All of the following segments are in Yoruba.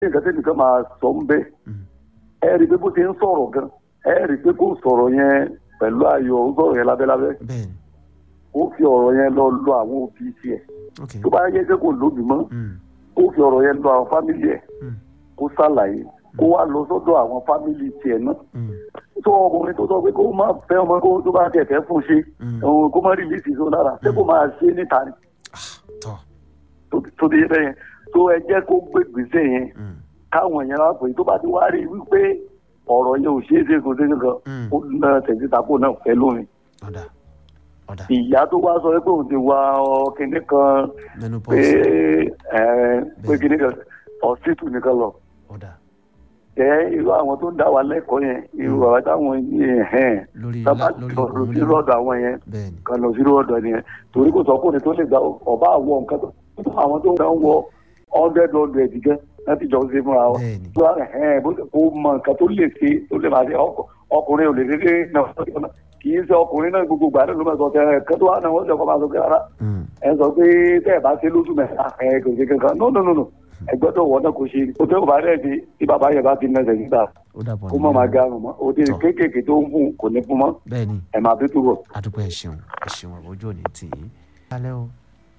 ní nǹkan tẹ́lẹ̀ kan máa sọ ń bẹ́ Mm. ẹ rí i pé bó ti ń sọ̀rọ̀ gan ẹ rí i pé kó sọ̀rọ̀ yẹn pẹ̀lú ayọ̀ ó sọ̀rọ̀ yẹn lábẹ́lábẹ́ bẹ́ẹ̀ ni ó fi ọ̀rọ̀ yẹn lọ lọ àwọn òbí tiẹ̀ ok tó bá yẹ kó kò lóbi mọ́ Mm. ó fi ọ̀rọ̀ yẹn lọ àwọn fámìlì ẹ̀ Mm. kó ṣàlàyé kó wá lọ sọ́dọ̀ àwọn fámìlì tiẹ̀ náà Mm. tó ọkùnrin tó sọ pé kó má fẹ́ ọmọ kó tó bá tẹ̀ fẹ́ fún ṣe Mm. òun kó má rìlíìsì sọ lára ṣé kó máa ṣe níta ni tọ́ tó- tó di bẹ́ẹ̀ yẹn tó ẹ jẹ́ kó gbé gbèsè yẹn Mm. káwọn yẹn wá pè é tó bá ti wá rí i wípé ọ̀rọ̀ yẹn ò ṣeé ṣe kò ṣe kankan Mm. ó na tẹ̀síntàpọ̀ náà fẹ́ lómi ọ̀dà ọ̀dà ìyá tó wá sọ pé òun ti wá ọ kinní kan pé menopause ẹ pé kinní kan ọ̀sítù nìkan lọ ọ̀dà ẹ irú àwọn tó ń dá wa lẹ́kọ̀ọ́ yẹn irú àwọn táwọn yìí hẹ́n lórí tábà lá- lórí lọ òun sí lọ́dọ̀ àwọn yẹn bẹ́ẹ̀ ni kan lọ sí lọ́dọ̀ yẹn torí kò sọ fún mi tó lè gba ọba àwọ nǹkan tó àwọn tó ń dá ń wọ hundred hundred gan láti jọ ṣe fúnra wọn bẹ́ẹ̀ ni tó wà hẹ́n bó kó mọ nǹkan tó lè ṣe tó lè máa ṣe ọkọ- ọkùnrin ò lè dédé náà sọ́dọ̀ náà kì í ṣe ọkùnrin náà gbogbo gbàdúrà ló máa sọ tẹ ẹ̀kan tó wà náà wọ́n ṣe ọkọ máa sọ pé rárá Mm. ẹ sọ pé tẹ́ ẹ̀ bá ṣe lóṣù mẹ́ta ẹ kò ṣe kankan no no no no ẹgbẹ́ tó wọ̀ náà kò ṣe o tẹ́ ò bá rẹ̀ ṣe tí bàbá yẹn bá ti nẹsẹ̀ níta ó dàbọ̀ kó má máa garun mọ́ o ti Tọ́. kéékèèké tó ń fún kò ní fún mọ́ bẹ́ẹ̀ ni ẹ̀ máa fi túbọ̀. adúpẹ́ ẹ ṣeun ẹ ṣeun àbójú òní tì í. kálẹ̀ o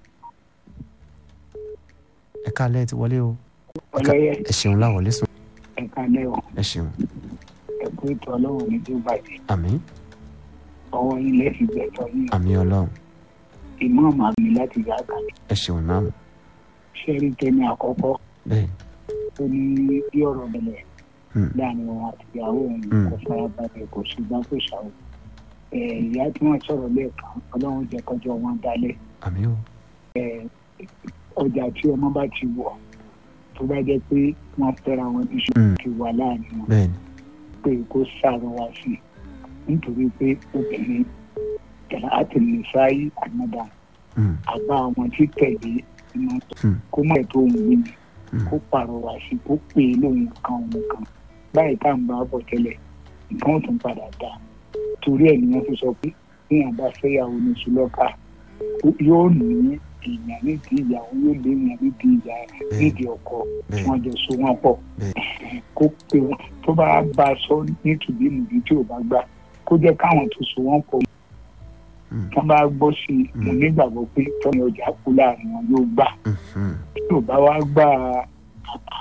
ẹ kálẹ̀ ti wọlé o Ẹ ká- ọlọ́yẹ ẹ ṣeun láwọlé sùn ẹ̀ka lẹ́wọ̀ ẹ ṣeun ẹ̀kú ètò ọlọ́run ní tó bàjẹ́ àmín ọwọ́ yín lẹ́sìn gbẹ̀tọ̀ yín àmín ọlọ́run ìmọ̀ àmì láti yá àkàlẹ̀ ẹ ṣeun náà ṣẹ́rí tẹ́ni àkọ́kọ́ bẹ́ẹ̀ tó ní bí ọ̀rọ̀ bẹ̀rẹ̀ Hmm. láàrin wọn àti ìyàwó òun Hmm. kò farabalẹ̀ kò ṣùgbọ́n kò ṣàwò ẹ̀ ìyá tí wọ́n sọ̀rọ̀ lẹ́ẹ̀kan ọlọ́run jẹ́ kọjọ́ wọn dalẹ̀ àmín o ẹ̀ ọjà tí ọmọ bá ti wọ̀ tó bá jẹ́ pé wọ́n fẹ́ra wọn ní ṣùgbọ́n Hmm. ti wà láàrin wọn bẹ́ẹ̀ ni pé kó ṣàrọwà sí i nítorí pé obìnrin kẹlẹ àtẹnusá yìí ànádà Mm. àbá àwọn tí tẹ̀lé iná Hmm. kó mọ̀ ẹ̀ tó ń wí ni Mm. kó pàrọwà sí i kó pè é lóhun kan òun kan báyìí tá à ń bá bọ̀ tẹ́lẹ̀ nǹkan ò tún padà dá torí ẹ̀ nìyẹn fi sọ pé bí wọn bá fẹ́yàwó ní sùlọ́kà yóò ní èèyàn nídìí ìyàwó yóò lé èèyàn nídìí ìyá nídìí ọkọ bẹ́ẹ̀ wọn jọ so wọn pọ̀ bẹ́ẹ̀ kó pè wọn tó bá bá a sọ nítùbí nìbí tí ò bá gbà kó jẹ́ káwọn tó so wọn pọ̀ Mm. tí wọ́n bá gbọ́ sí i mo Mm. nígbàgbọ́ pé tọ́ni ọjà kú láàrin wọn yóò gbà Mhm. tí ò bá wá gbà àbá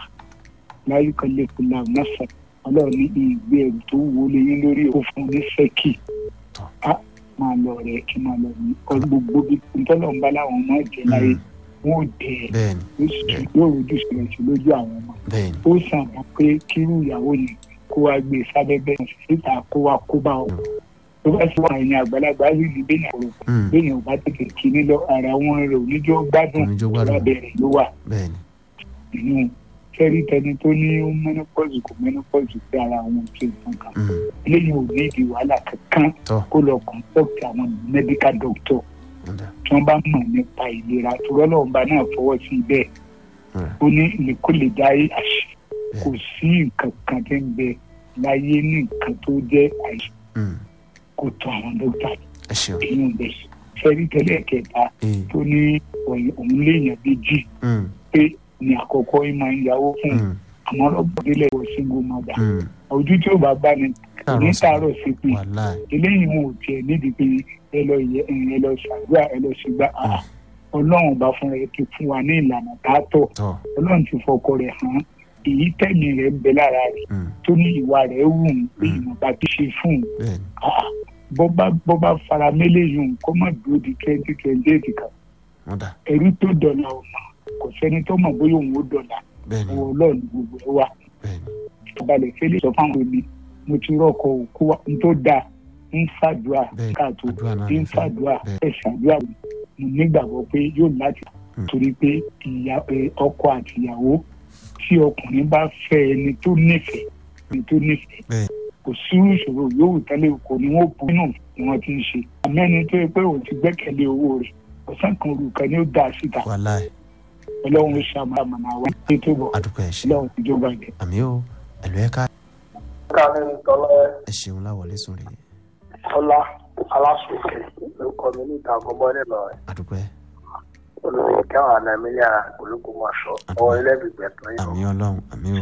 láyé kan lè kú láàrin náà fún ọlọ́run ní ìgbé ẹ̀rù tó wúwo lé yín lórí ó fún un ní sẹ́kì Tọ́. á máa lọ rẹ̀ kí máa lọ ní ọ gbogbo bí ntọ́lọ́run bá láwọn ọmọ ẹ̀jẹ̀ láyé wọn ò dẹ̀ bẹ́ẹ̀ ni ó sì yóò rojú sílẹ̀ sí lójú àwọn ọmọ bẹ́ẹ̀ ni ó sàn mọ́ pé kírú ìyàwó yẹn kó wá gbé sábẹ́bẹ́ síta kó wá kó bá ọ. tó bá sì wà ní àgbàlagbà rí ni bẹ́ẹ̀ yẹn kò Mm. bẹ́ẹ̀ yẹn ò bá tètè kíní lọ ara wọn rẹ̀ oníjó gbádùn Oníjó gbádùn. lábẹ́rẹ̀ ló wà bẹ́ẹ̀ ni nínú fẹ́rí tẹni tó ní ó mẹ́nopọ́ọ̀sì kò mẹ́nopọ́ọ̀sì pé ara wọn ò ṣe nǹkan kan Mm. eléyìí ò ní ìdí wàhálà kankan tọ́ kó lọ kọ́ńtọ́ọ̀tì àwọn mẹ́díkà dọ́kítọ̀ ọ̀dà tí wọ́n bá mọ̀ nípa ìlera tùrọ́lọ́ọ̀ba náà fọwọ́ sí bẹ́ẹ̀ ọ̀dà ó ní ìlékólè dáyé àṣẹ kò sí nǹkan kan tí ń bẹ láyé ní nǹkan tó jẹ́ àìsàn Mm. kò tó àwọn dókítà ẹ ṣeun inú bẹ̀ fẹ́rí tẹ́lẹ̀ kẹta ee tó ní òun- òun léèyàn méjì Mm. pé ní àkọ́kọ́ yìí máa ń yàwó fún un Mm. àmọ́ ọlọ́gbọ̀délẹ̀ wọ single mother Mm. ojú tí ò bá bá ní ní tààrọ̀ sí pé wàhálà eléyìí wọn ò tiẹ̀ nídìí pé ẹ lọ yẹ ẹ lọ ṣàdúrà ẹ lọ ṣègbà Ah. ọlọ́run bá fúnra ẹ ti fún wa ní ìlànà tààtọ̀ tọ́ ọlọ́run ti fọkọ rẹ̀ hàn èyí tẹ̀mí rẹ̀ ń bẹ lára rẹ̀ Mm. tó ní ìwà rẹ̀ wù ú pé Mm. ìmọ̀ba ti ṣe fún un bẹ́ẹ̀ ni Ah, bọ́bá bọ́bá fara mélé yìí ń kó má dúró di twenty twenty eight kan ọ̀dà ẹ̀rí tó dọ̀là ọ̀nà kò sẹ́ni tó mọ̀ bóyá òun ó dọ̀là bẹ́ẹ̀ ni ọwọ́ ọlọ́run gbogbo ẹ̀ wà bẹ́ẹ̀ ni ìbalẹ̀ fẹ́lẹ́ sọ fáwọn omi mo ti rọ́ọ̀kọ̀ òkú wa n tó dáa ń fàdúrà Bẹ́ẹ̀, káàtó àdúrà náà ń ní fẹ́. fàdúrà Bẹ́ẹ̀. ẹ̀ ṣàdúrà mo nígbàgbọ́ pé yóò láti Mm. torí pé ìyá ẹ, ọkọ àti ìyàwó tí ọkùnrin bá fẹ́ ẹni tó nífẹ̀ẹ́ ẹni tó nífẹ̀ẹ́ Bẹ́ẹ̀. kò sí ìṣòro yòówù tẹ́lẹ̀ kò ní wọ́n bu inú ni wọ́n ti ń ṣe àmẹ́ni tó yẹ pé òun ti gbẹ́kẹ̀lé owó rẹ̀ ọ̀sán kan olùkọ́ ni ó dá síta wàhálà ẹ̀ ọlọ́run ó ṣàmàmà àwọn ètò ìbọ̀ adúpẹ́ ẹ ṣeun ọlọ́run ìjọba ìdẹ. àmì o ẹ̀lú ẹ̀ ká kàmí tọ́lẹ́ ẹ ṣeun láwọlé sùn rèé ọlá aláṣọkè lórúkọ mi ní ìta àkọ́bọ́ nílò rẹ̀. adúpẹ́ olùdíje káwọn àna mi ní ara kòlókò máa sọ ọwọ́ ilé ìgbẹ́ tó yìí. àmì ọlọ́run àmì